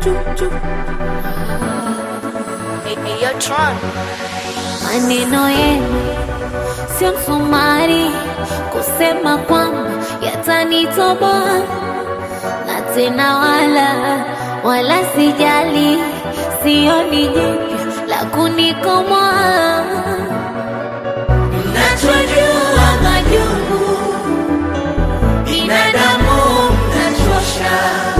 Hey, hey, yo, Tron. Maneno yenu sio msumari kusema kwamba yatanitoboa, na tena wala wala sijali, sioni jipya la kunikomoa. Nachojua majungu binadamu mnachosha,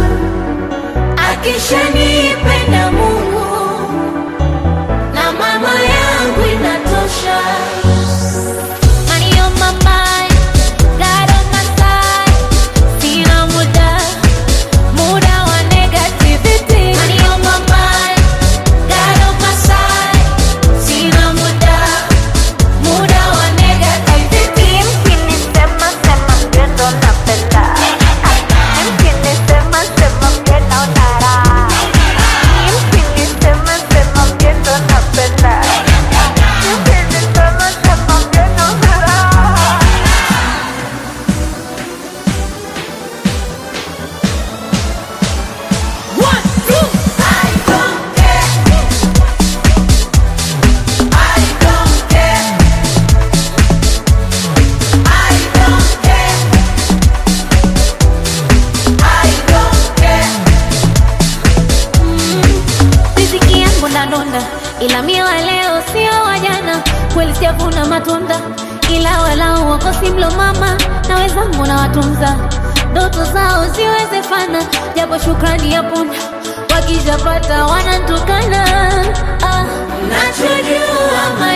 akishanipenda Mungu na mama yangu inatosha. Money on my mind, God on my side. Sina muda, muda wa negativity. Money on my mind, God on my side. Sina muda, muda wa negativity. Mkinisema sema mgendo napenda, mkinisema sema mgendo nara, mkinisema sema mgendo napenda, mkinisema sema mgendo nara. One, two. I don't care. I don't care. I don't care. I don't care. Riziki yangu ndadonda, ila mie wa leo sio wa jana. Kweli sijavuna matunda, ila walau wakosi mlo mama na wenzangu na watunza ndoto zao ziwezekana, japo shukrani ya punda wakijapata wanantukana. Ah, nachojua